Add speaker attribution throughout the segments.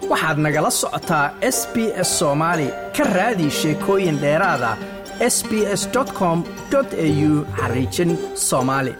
Speaker 1: waxaad nagala socotaa s b s soomaali ka raadi sheekooyin dheeraada s b s com au xariijin soomaali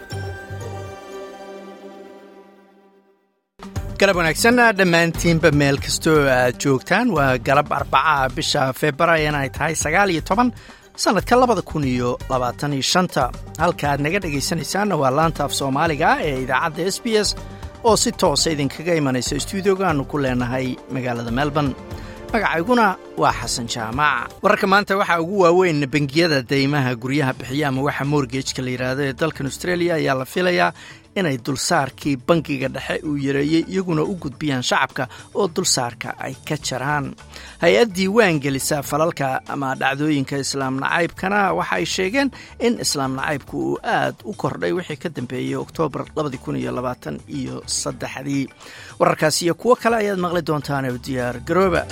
Speaker 1: galab wanaagsan dhammaantiinba meel kastoo aad joogtaan waa galab arbacaha bisha februaayan ay tahay sagaal iyo toban sannadka labada kun iyo labaatan iyo shanta halka aad naga dhegaysanaysaanna waa laanta af soomaaliga ee idaacadda s b s oo si toosa idinkaga imanaysa stuudioga aanu ku leenahay magaalada melbourne magacayguna waa xasan jaamac wararka maanta waxaa ugu waaweyn bangiyada deymaha guryaha bixiya ama waxa morgejka la yidhaahdo ee dalkan australia ayaa la filayaa inay dulsaarkii bangiga dhexe uu yareeyey iyaguna u gudbiyaan shacabka oo dulsaarka ay ka jaraan hay-ad diiwaan gelisa falalka ama dhacdooyinka islaam nacaybkana waxa ay sheegeen in islaam nacaybku uu aad u kordhay wixii ka dambeeyey oktoobar iyo saddexdii wararkaas iyo kuwo kale ayaad maqli doontaan oo diyaar garooba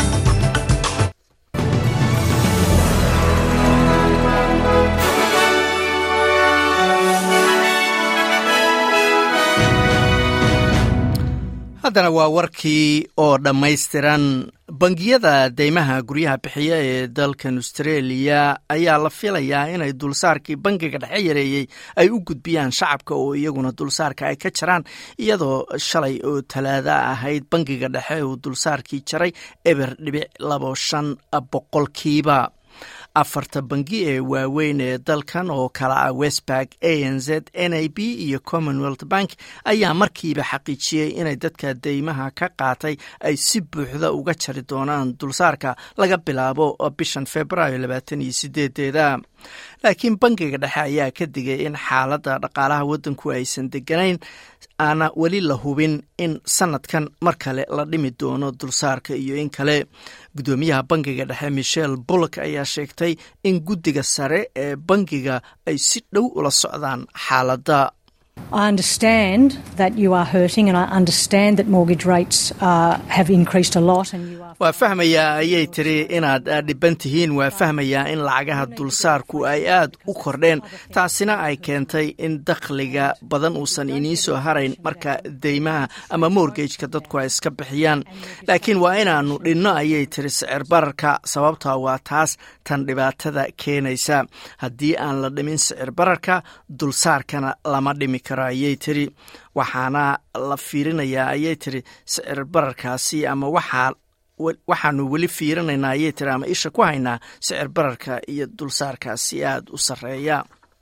Speaker 1: haddana waa warkii oo dhammaystiran bangiyada deymaha guryaha bixiya ee dalkan australia ayaa la filayaa inay dulsaarkii bangiga dhexe yareeyey ay u gudbiyaan shacabka oo iyaguna dulsaarka ay ka jaraan iyadoo shalay oo talaada ahayd bangiga dhexe uu dulsaarkii jaray eber dhibic labo shan boqolkiiba afarta bangi ee waaweyn ee dalkan oo kala ah westbark a n z n a b iyo commonwealth bank ayaa markiiba xaqiijiyey inay dadka deymaha ka qaatay ay si buuxda uga jari doonaan dulsaarka laga bilaabo bishan februaayo labaatan iyo sideedeeda laakiin bangiga dhexe ayaa ka digay in xaaladda dhaqaalaha waddanku aysan deganayn aana weli la hubin in sanadkan mar kale la dhimi doono dulsaarka iyo in kale guddoomiyaha bangiga dhexe michel bullock ayaa sheegtay in guddiga sare ee bangiga ay si dhow ula socdaan xaaladda
Speaker 2: I understand that you are hurting and I understand that mortgage rates uh, have increased a lot and you are
Speaker 1: waa fahmayaa ayay tiri inaad dhiban tihiin waa fahmayaa in lacagaha dulsaarku ay aad u kordheen taasina ay keentay in dakhliga badan uusan iniin soo harayn marka deymaha ama morgejka dadku ay iska bixiyaan laakiin waa inaannu dhinno ayay tiri sicir bararka sababtaa waa taas tan dhibaatada keenaysa haddii aan la dhimin sicir bararka dulsaarkana lama dhimi karo ayay tiri waxaana la fiirinayaa ayay tiri sicir bararkaasi ama waxaa waxaanu weli fiirinaynaa ayay tiri ama isha ku haynaa sicir bararka iyo dulsaarkaasi aada u sarreeya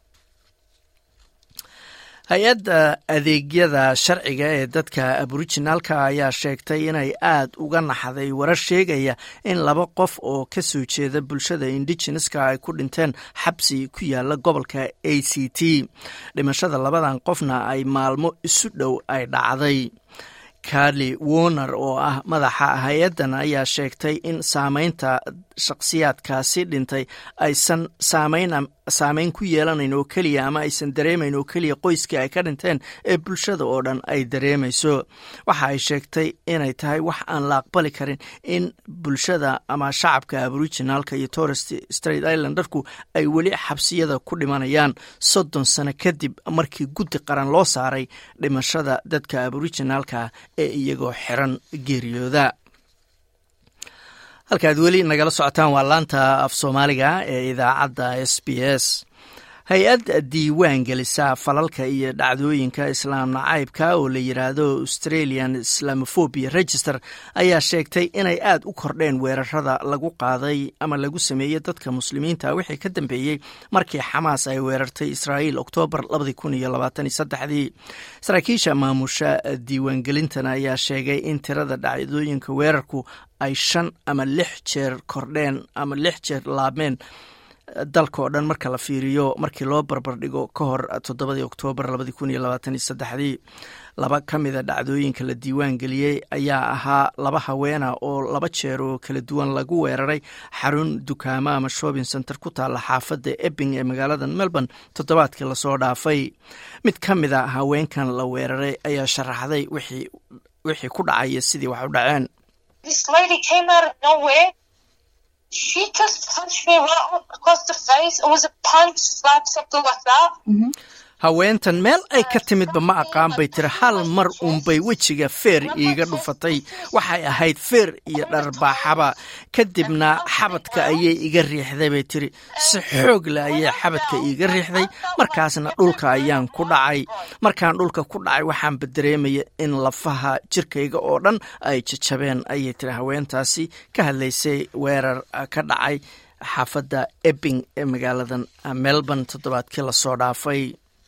Speaker 1: hay-adda adeegyada sharciga ee dadka aborijinaalka ayaa sheegtay inay aad uga naxday warar sheegaya in laba qof oo ka soo jeeda bulshada indigeneska ay ku dhinteen xabsi ku yaala gobolka a c t dhimashada labadan qofna ay maalmo isu dhow ay dhacday carli woner oo ah madaxa hay-addan ayaa sheegtay in saameynta shakhsiyaadkaasi dhintay aysan saameyn saameyn ku yeelanayn oo keliya ama aysan dareemayn oo keliya qoyskii ay ka dhinteen ee bulshada oo dhan ay dareemayso waxa ay sheegtay inay tahay wax aan la aqbali karin in bulshada ama shacabka aboriginaalka iyo torest straight islandarku ay weli xabsiyada ku dhimanayaan soddon sano kadib markii guddi qaran loo saaray dhimashada dadka aboriginaalka ee iyagoo xiran geeriyooda halkaad weli nagala socotaan waa laanta af soomaaliga ee idaacadda s b s hay-ad diiwaan gelisa falalka iyo dhacdooyinka islaam nacaybka oo la yidhaahdo australian islamophobia register ayaa sheegtay inay aad u kordheen weerarada lagu qaaday ama lagu sameeyey dadka muslimiinta wixii ka dambeeyey markii xamaas ay weerartay israa'iil oktoobar dii saraakiisha maamusha diiwaangelintan ayaa sheegay in tirada dhacdooyinka weerarku ay shan ama lix jeer kordheen ama lix jeer laabmeen dalka oo dhan marka la fiiriyo markii loo barbardhigo ka hor toddobadii oktoobar dii laba ka mida dhacdooyinka la diiwaan geliyey ayaa ahaa laba haweena oo laba jeer oo kala duwan lagu weeraray xarun dukaamo ama shopping center ku taalla xaafadda ebbing ee magaalada melbourne toddobaadkii lasoo dhaafay mid ka mida haweenkan la weeraray ayaa sharaxday wixii ku dhacaya sidii wax u dhaceen
Speaker 3: she just punched me right across the face. It was a punch, slap, something like that.
Speaker 2: Mm-hmm.
Speaker 1: haweentan meel ay ka timidba ma aqaan bay tiri hal mar uunbay wejiga feer iiga dhufatay waxay ahayd feer iyo dharbaaxaba kadibna xabadka ayay iga riixday bay tiri si xoog leh ayay xabadka iiga riixday markaasna dhulka ayaan ku dhacay markaan dhulka ku dhacay waxaanba dareemaya in lafaha jirkayga oo dhan ay jajabeen ayay tiri haweentaasi ka hadlaysay weerar ka dhacay xaafadda ebbing ee magaaladan melbourne toddobaadkii lasoo dhaafay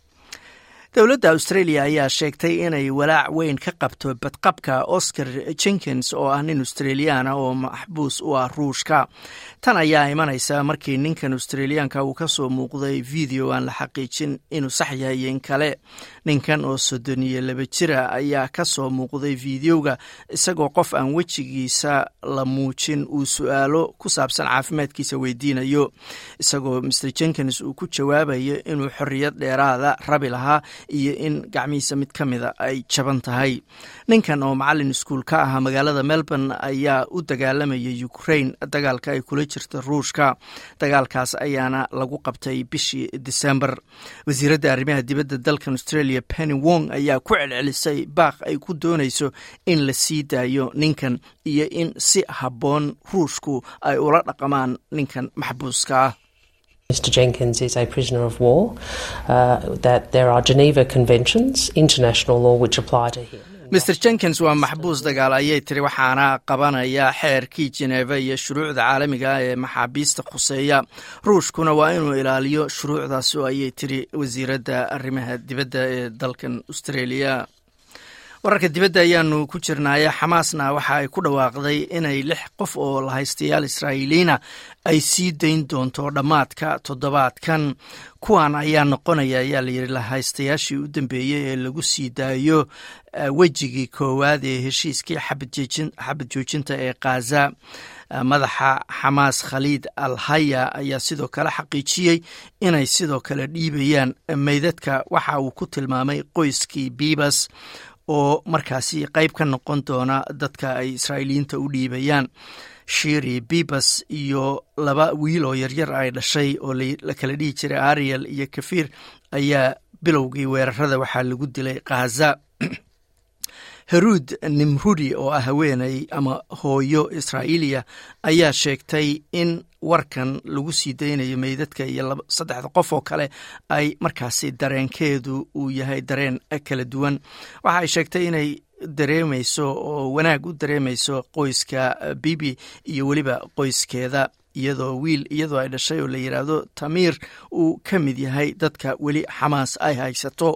Speaker 1: dowladda australia ayaa sheegtay inay walaac weyn ka qabto badqabka oscar jenkins oo ah nin australiyaana oo maxbuus u ah ruushka tan ayaa imanaysa markii ninkan australiyaanka uu ka soo muuqday video aan la xaqiijin inuu sax yahay in kale ninkan oo soddon iyo laba jira ayaa ka soo muuqday videoga isagoo qof aan wejigiisa la muujin uu su-aalo ku saabsan caafimaadkiisa weydiinayo isagoo mr jenkins uu ku jawaabayo inuu xorriyad dheeraada rabi lahaa iyo in gacmihiisa mid ka mida ay jaban tahay ninkan oo macalin iskuul ka ahaa magaalada melbourne ayaa u dagaalamaya ukraine dagaalka ay kula jirta ruushka dagaalkaas ayaana lagu qabtay bishii december wasiiradda arrimaha dibadda dalkan australia penny wong ayaa ku celcelisay baaq ay ku doonayso in la sii daayo ninkan iyo in si habboon ruushku ay ula dhaqamaan ninkan maxbuuska ah
Speaker 4: Mr. Jenkins is a prisoner of war, uh, that there are Geneva Conventions, international law, which apply to him.
Speaker 1: mr jenkins waa maxbuus dagaal ayay tiri waxaana qabanaya xeerkii jeneva iyo shuruucda caalamiga ah ee maxaabiista khuseeya ruushkuna waa inuu ilaaliyo shuruucdaas oo ayay tiri wasiiradda arrimaha dibadda ee dalkan australia wararka dibadda ayaanu ku jirnaaye xamaasna waxa ay ku dhawaaqday inay lix qof oo lahaystayaal israa'iiliina ay sii dayn doonto dhammaadka toddobaadkan kuwan ayaa noqonaya ayaa layidhi lahaystayaashii u dambeeyey ee lagu sii daayo wejigii koowaad ee heshiiskii xabad joojinta ee khaza madaxa xamaas khaliid al haya ayaa sidoo kale xaqiijiyey inay sidoo kale dhiibayaan meydadka waxa uu ku tilmaamay qoyskii biibas oo markaasi qayb ka noqon doona dadka ay israa'iiliyiinta u dhiibayaan shiri bibas iyo laba wiil oo yaryar ay dhashay oo la kala dhihi jiray ariel iyo kafiir ayaa bilowgii weerarada waxaa lagu dilay khaza heruud nimrudi oo ah haweeney ama hooyo israa'iiliya ayaa sheegtay in warkan lagu sii daynayo meydadka iyo saddexda qof oo kale ay markaasi dareenkeedu uu yahay dareen kala duwan waxa ay sheegtay inay dareemayso oo wanaag u dareemayso qoyska bibi iyo weliba qoyskeeda iyadoo wiil iyadoo ay dhashay oo la yidhaahdo tamiir uu ka mid yahay dadka weli xamaas ay haysato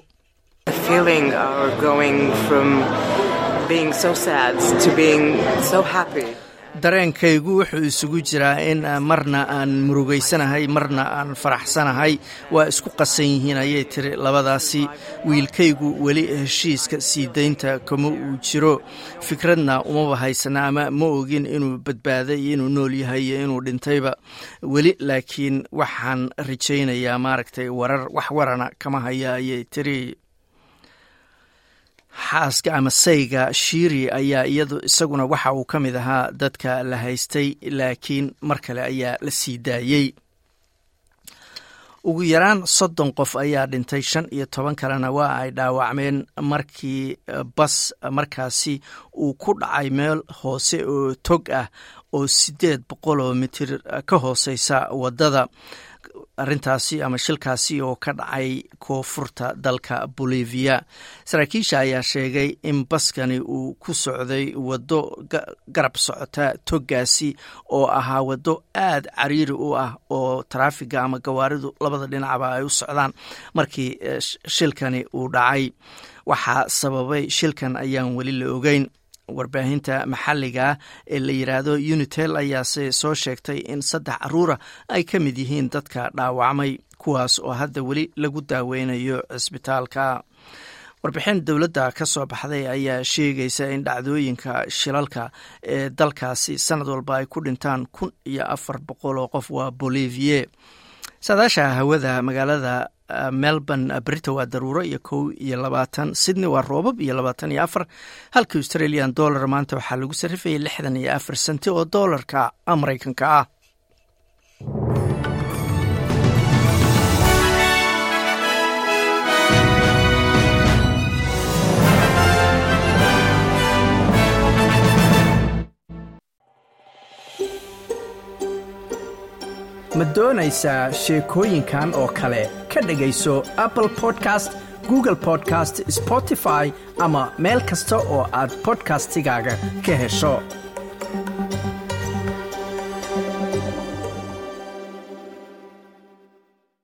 Speaker 1: dareenkaygu wuxuu isugu jiraa in marna aan murugaysanahay marna aan faraxsanahay waa isku qasan yihiin ayay tiri labadaasi wiilkaygu weli heshiiska sii daynta kama uu jiro fikradna umaba haysana ama ma ogin inuu badbaaday iyo inuu nool yahay iyo inuu dhintayba weli laakiin waxaan rajaynayaa maaragtay warar wax warana kama haya ayay tiri xaaska ama sayga shiiri ayaa iyadu isaguna waxa uu ka mid ahaa dadka la haystay laakiin mar kale ayaa la sii daayey ugu yaraan soddon qof ayaa dhintay shan iyo toban kalena waa ay dhaawacmeen markii bas markaasi uu ku dhacay meel hoose oo tog ah oo siddeed boqol oo mitir ka hooseysa waddada arrintaasi ama shilkaasi oo ka dhacay koonfurta dalka bolivia saraakiisha ayaa sheegay in baskani uu ku socday waddo garab socota toggaasi oo ahaa waddo aad cariiri u ah oo taraafiga ama gawaaridu labada dhinacba ay u socdaan markii shilkani uu dhacay waxaa sababay shilkan ayaan weli la ogeyn warbaahinta maxalliga ee la yidhaahdo unitel ayaase soo sheegtay in saddex caruura ay ka mid yihiin dadka dhaawacmay kuwaas oo hadda weli lagu daaweynayo cisbitaalka warbixin dowladda ka soo baxday ayaa sheegaysa in dhacdooyinka shilalka ee dalkaasi sanad walba ay ku dhintaan kun iyo afar boqol oo qof waa bolivie saadaasha hawada magaalada melbourne brito waa daruuro iyo kow iyo labaatan sydney waa roobab iyo labaatan iyo afar halka australian dollar maanta waxaa lagu sarrifayay lixdan iyo afar senti oo doolarka maraykanka ah ma doonaysaa sheekooyinkan oo kale ka dhegayso apple podcast google podcast spotify ama meel kasta oo aad bodkastigaaga ka hesho